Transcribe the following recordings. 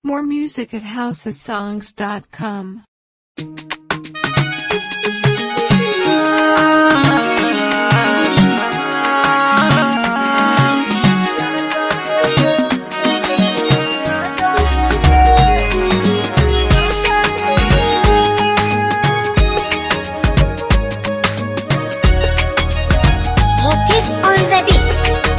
More music at housesongs.com. Mofit on the beat.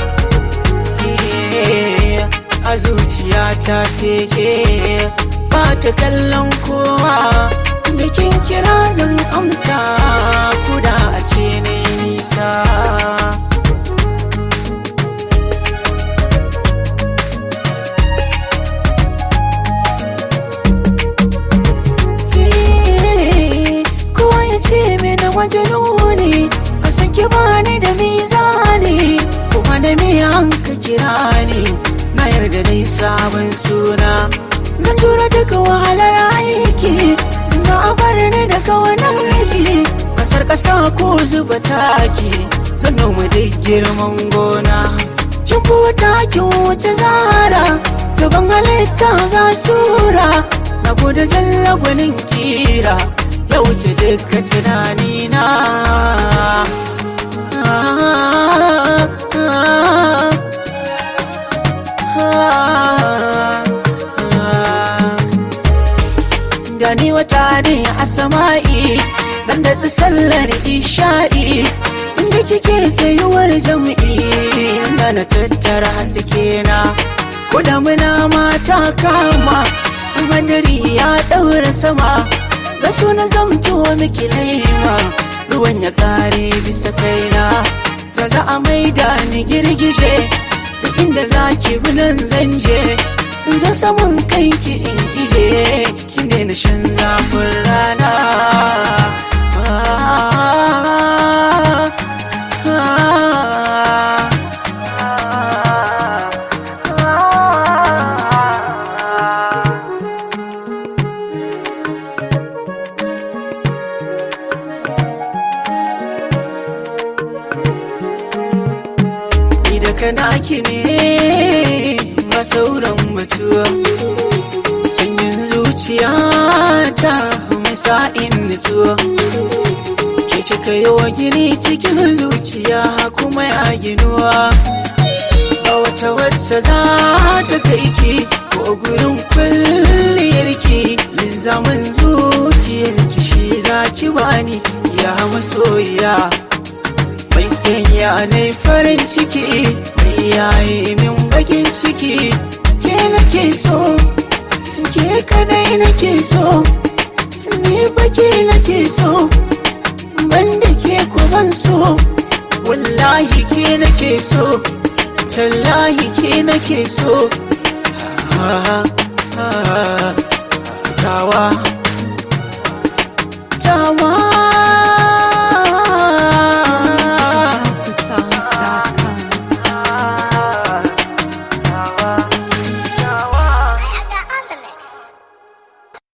a zuciya ta seke ba ta kallon kowa bikin kira zan amsa kuda a ce na nisa kowa ya ce mini wajen ne a sake bani da mizani kuma da miyan ka kira ni na yarda dai sabon suna zan tura duka wahalar aiki za a bar ni da kawanar riki kasar kasa ko zuba taki zan noma dai girman gona kin buta kin wuce zara zuban halitta ga sura na gode jalla gwanin kira ya wuce duka tunanina ah, ah, da ni wata ne a sama'i zan da sallar isha'i inda kike sayuwar jam'i zana tattara haske na ko da muna mata kama madari ya daura sama ga suna zamto miki laima ruwan ya kare bisa kaina ba za a maida ni girgije duk inda za ki bi nan zan je in zo saman kanki in ije kin daina shan zafin rana ni da kana ki ne masauran mutuwa sanyin zuciya ta mai sa'in nutsuwa ke kika yi wa gini cikin zuciya kuma ya ginuwa ba wata wacce za ta kai ki ko gurin kwalliyarki linzamin zuciyarki shi za ki bani ya masoyiya mai sanya ne farin ciki mai yayi min bakin ciki ke nake so ke kadai nake so ni baki nake so banda ke ku ban so wallahi ke nake so tallahi ke nake so Ah, ah, ah, tawa tawa